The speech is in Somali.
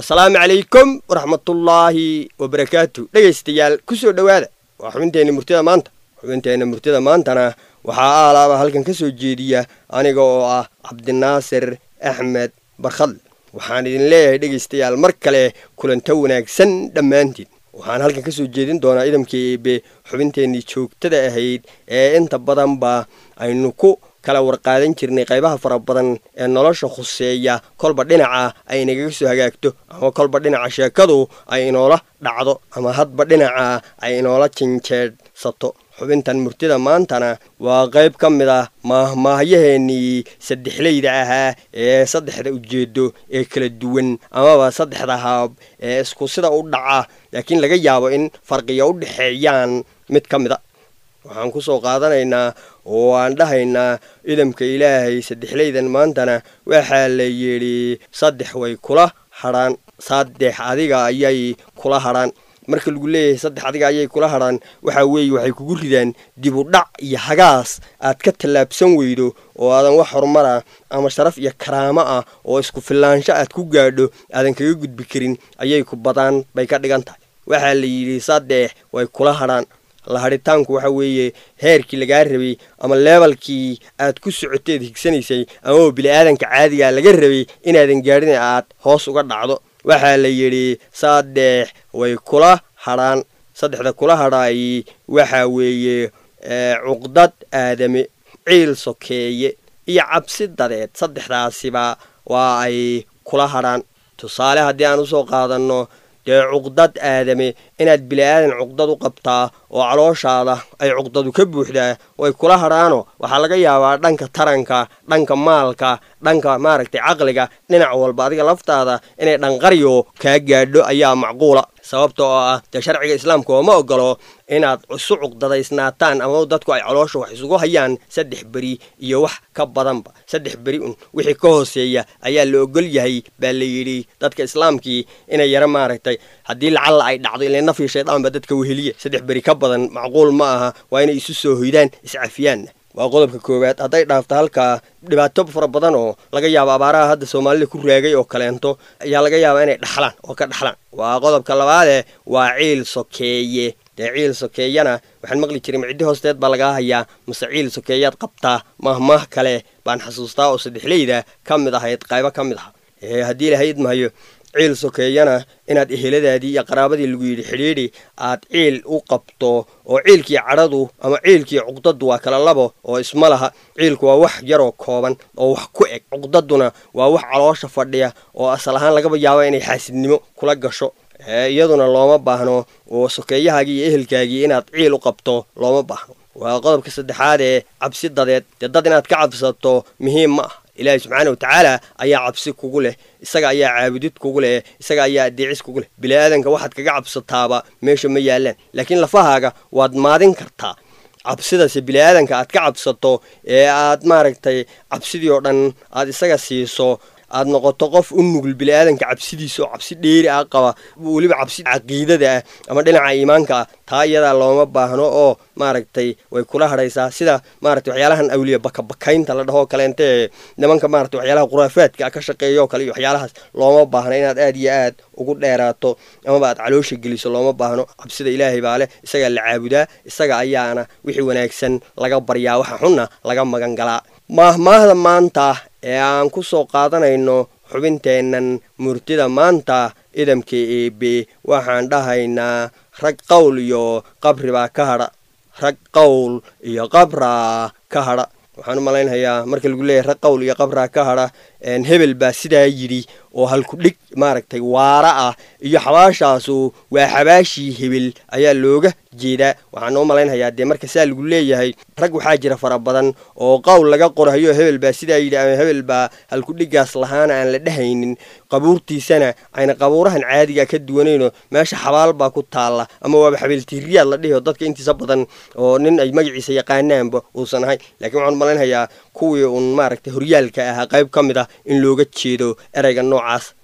asalaamu calaykum waraxmatullaahi wabarakaatu dhegaystayaal ku soo dhowaada waa xubinteenna murtida maanta xubinteenna murtida maantana waxaa aalaaba halkan ka soo jeediya aniga oo ah cabdinaasir axmed barkhadle waxaan idin leeyahay dhegaystayaal mar kale kulanto wanaagsan dhammaantiin waxaan halkan ka soo jeedin doonaa idamkii eebe xubinteennii joogtada ahayd ee inta badanba aynu ku kala warqaadan jirnay qaybaha fara badan ee nolosha khuseeya kolba dhinaca ay nagaga soo hagaagto ama kolba dhinaca sheekadu ay inoola dhacdo ama hadba dhinaca ay inoola jinjeedhsato xubintan murtida maantana waa qayb ka mid ah maahmaahyaheenii saddexleyda ahaa ee saddexda ujeedo ee kala duwan amaba saddexda haab ee isku sida u dhaca laakiin laga yaabo in farqiya u dhexeeyaan mid ka mid a waxaan ku soo qaadanaynaa oo aan dhahaynaa idamka ilaahay saddexleydan maantana waxaa la yidhi saddex way kula hadhaan saddex adiga ayay kula hadhaan marka lagu leeyahay saddex adiga ayay kula hadhaan waxaa weeye waxay kugu ridaan dib u dhac iyo hagaas aad ka tallaabsan weydo oo aadan wax horumara ama sharaf iyo karaamo ah oo isku filaansho aad ku gaadho aadan kaga gudbi karin ayay ku badaan bay ka dhigan tahay waxaa la yidhi saddex way kula hadhaan lahadhitaanku waxa weeye heerkii lagaa rabay ama leebalkii aad ku socoteed higsanaysay ama bili-aadanka caadigaa laga rabay inaadan gaadhin aad hoos uga dhacdo waxaa la yidhi saddex way kula hadhaan saddexda kula hadhaayi waxaa weeye cuqdad aadame ciil sokeeye iyo cabsi dadeed saddexdaasiba waa ay kula hadhaan tusaale haddii aan usoo qaadanno dee cuqdad aadame inaad bili-aadan cuqdad u qabtaa oo calooshaada ay cuqdadu ka buuxdaa way kula hadhaano waxaa laga yaabaa dhanka taranka dhanka maalka dhanka maaragtay caqliga dhinac walba adiga laftaada inay dhanqaryo kaa gaadho ayaa macquula sababta oo ah dee sharciga islaamka oo ma ogolo inaad isu cuqdadaysnaataan ama dadku ay caloosha wax isugu hayaan saddex beri iyo wax ka badanba saddex beri un wixii ka hooseeya ayaa la ogol yahay baa la yidhi dadka islaamkii inay yaro maaragtay haddii lacalla ay dhacdo ila nafii shaydaanba dadka weheliya saddex beri ka badan macquul ma aha waa inay isu soo hoydaan iscafiyaanna waa qodobka koowaad hadday dhaafto halkaa dhibaato fara badan oo laga yaabo abaaraha hadda soomaalida ku raagay oo kaleento ayaa laga yaabaa inay dhaxlaan oo ka dhaxlaan waa qodobka labaade waa ciil sokeeye dee ciil sokeeyana waxaan maqli jiray micdi hoosteed baa lagaa hayaa mase ciil sokeeyaad qabtaa mahmaah kale baan xasuustaa oo saddexleyda ka mid ahayd qaybo ka mid aha haddii lahayd mahayo ciil sokeeyana inaad eheladaadii iyo qaraabadii lagu yidhi xidhiidhi aad ciil u qabto oo ciilkii cadhadu ama ciilkii cuqdadu waa kala labo oo isma laha ciilku waa wax yaroo kooban oo wax ku eg cuqdaduna waa wax caloosha fadhiya oo asal ahaan lagaba yaabo inay xaasidnimo kula gasho iyaduna looma baahno oo sokeeyahaagii iyo ehelkaagii inaad ciil u qabto looma baahno waa qodobka saddexaad ee cabsi dadeed dee dad inaad ka cabsato muhiim ma ah ilaahi subxaana wa tacaala ayaa cabsi kugu leh isaga ayaa caabudid kugu leh isaga ayaa adeecis kugu leh bili-aadanka waxaad kaga cabsataaba meesha ma yaallaan laakiin lafahaaga waad maadin kartaa cabsidase bili-aadanka aad ka cabsato ee aad maaragtay cabsidii oo dhan aad isaga siiso aad noqoto qof u nugul bili-aadanka cabsidiisa oo cabsi dheeri ah qaba weliba cabsi caqiidada ah ama dhinaca iimaanka ah taa iyadaa looma baahno oo maaragtay way kula hadhaysaa sida maaragtay waxyaalahan awliya bakabakaynta la dhahoo kaleente ee nimanka maaragtay waxyaalaha khuraafaadka ka shaqeeya oo kale iyo waxyaalahaas looma baahno inaad aad iyo aad ugu dheeraato amaba aad caloosha geliso looma baahno cabsida ilaahay baa leh isagaa la caabudaa isaga ayaana wixii wanaagsan laga baryaa waxa xunna laga magan galaa maahmaahda maanta ee aan ku soo qaadanayno xubinteennan murtida maanta idamka eebe waxaan dhahaynaa rag qowl iyo qabri baa ka hadha rag qowl iyo qabraa ka hadha waxaan u malaynhayaa marka lagu leeyahay rag qowl iyo qabraa ka hadha hebel baa sidaa yidhi oo halku dhig maaragtay waara ah iyo xabaashaasu waa xabaashii hebel ayaa looga jeedaa waxaan u malaynhayaa dee marka saa lagu leeyahay rag waxaa jira fara badan oo qowl laga qorahayo hebel baa sidaa yidhi ama hebel baa halkudhigaas lahaana aan la dhehaynin qabuurtiisana ayna qabuurahan caadiga ka duwanayno meesha xabaal baa ku taalla ama waaba xabeeltiiriyaad la dhihi oo dadka intiisa badan oo nin ay magaciisa yaqaanaanba uusan ahayn lakiin waxaan u malaynhayaa kuwii uun maaragtay horyaalka ahaa qayb ka mid ah in looga jeedo ereyga noocaas